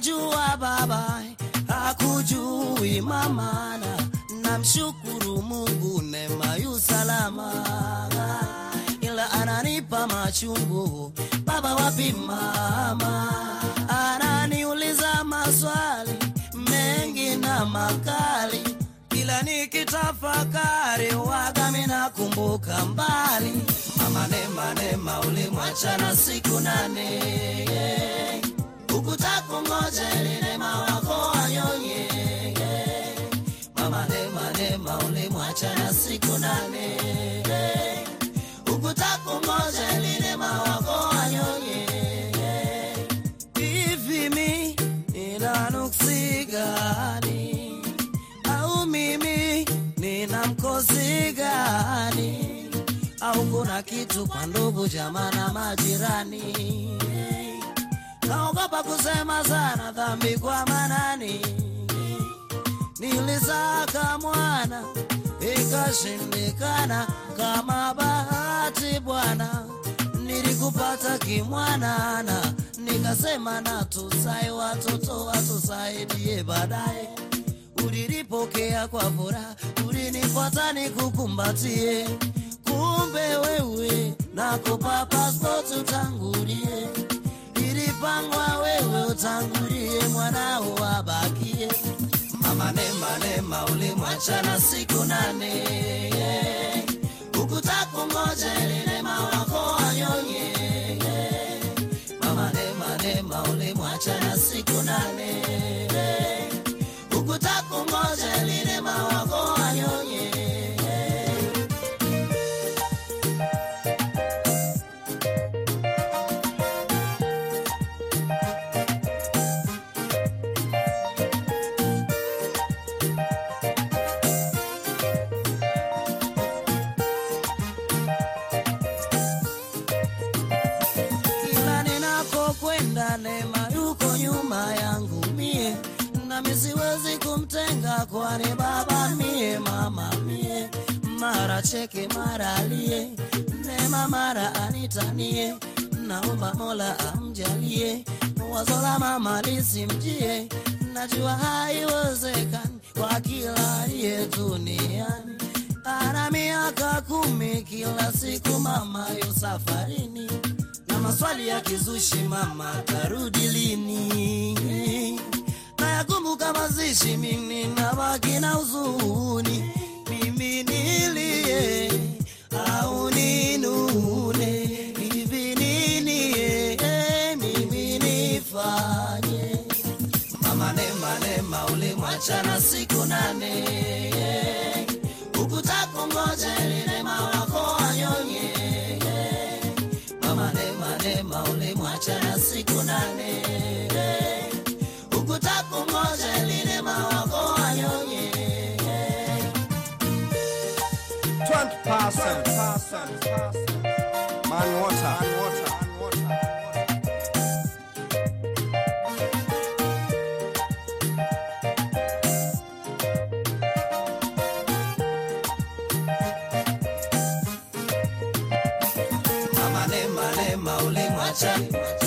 ananijua baba hakujui mamana namshukuru mungu nema yu salama ila ananipa machungu baba wapi mama ananiuliza maswali mengi na makali kila nikitafakari waga minakumbuka mbali mama nema nema ulimwachana siku nane ukutakungoje linema wako wanyonye mama nema nema ulimwachana siku nane ukutakungoje linema wako wanyonye hivi mi nina nuksi gani au mimi nina mkosi gani au kuna kitu kwa ndugu jamaa na majirani naogopa kusema sana dhambi kwa manani nilisaka mwana ikashindikana kama bahati bwana nilikupata kimwanana nikasema na tusai watoto watusaidie baadaye ulilipokea kwa furaha ulinifuata nikukumbatie kumbe wewe nakupa passport utangulie ilipangwa wewe utangulie mwanao wabakie mama nema nema ulimwachana siku nane ukutakungoje linema wako wanyonye mama nema nema ulimwachana siku nane ukutakungoje linema wako wanyonye kila ninakokwenda nema yuko nyuma yangu mie nami siwezi kumtenga kwani baba mie mama mie mara cheke mara alie nema mara anitanie naomba mola amjalie wazo la mama lisimjie najua haiwezekani kwa kila aliye duniani ana miaka kumi kila siku mama yu safarini na maswali ya kizushi mama tarudi lini nayakumbuka mazishi mimi nabaki na huzuni mimi nilie au ninune hivi nini eh, mimi nifanye mama nema nema ulimwachana siku nane ukutakungoje linema wako wanyonye mama nema nema ulimwachana siku nane ukutakungoje linema wako wanyonye 20%. Man water. mama nema nema ulimwachana